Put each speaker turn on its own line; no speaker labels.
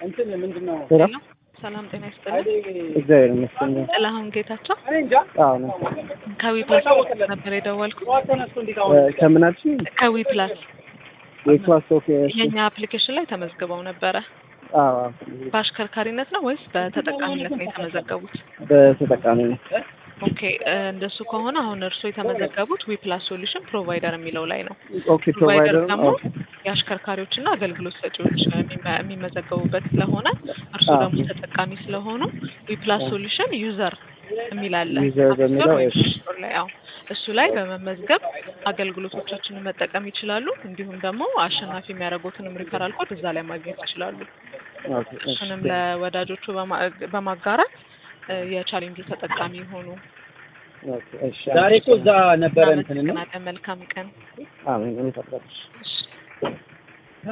እንትን ምንድን ነው
ሄሎ
ሰላም ጤና ይስጥልኝ።
እግዚአብሔር ይመስገን።
ጥላሁን ጌታቸው
እኔ እንጃ
አዎ ነው።
ከዊ ፕላስ ነበር የደወልኩት።
ጠዋት ተነስቶ እንዴት አሁን
እ፣ ከምናችን
ከዊ ፕላስ
የክላስ ኦፍ
የኛ አፕሊኬሽን ላይ ተመዝግበው ነበረ።
አዎ
በአሽከርካሪነት ነው ወይስ በተጠቃሚነት ነው የተመዘገቡት?
በተጠቃሚ ነው።
ኦኬ እ፣ እንደሱ ከሆነ አሁን እርስዎ የተመዘገቡት ዊ ፕላስ ሶሉሽን ፕሮቫይደር የሚለው ላይ ነው።
ኦኬ
ፕሮቫይደር
ፕሮቫይደር
ደግሞ
ኦኬ
የአሽከርካሪዎችና አገልግሎት ሰጪዎች የሚመ- የሚመዘገቡበት ስለሆነ እርስዎ
አዎ።
ደግሞ ተጠቃሚ ስለሆኑ ዊ ፕላስ ሶሉሽን ዩዘር የሚል አለ
ዩዘር
አፕ ስቶር
በሚለው
ወይም
እሺ።
ስቶር ላይ አዎ እሱ ላይ በመመዝገብ አገልግሎቶቻችንን መጠቀም ይችላሉ። እንዲሁም ደግሞ አሸናፊ የሚያደርጉትንም ሪፈራል ኮድ እዛ ላይ ማግኘት ይችላሉ።
ኦኬ እሺ።
እሱንም ለወዳጆቹ በማ- በማጋራት እ፣ የቻሌንጁ ተጠቃሚ የሆኑ
ኦኬ እሺ።
ዛሬ እኮ እዛ ነበረ እንትን እና
እናመሰግናለን። መልካም ቀን።
አሜን። እኔ ፈቅዳለሁ።
እሺ።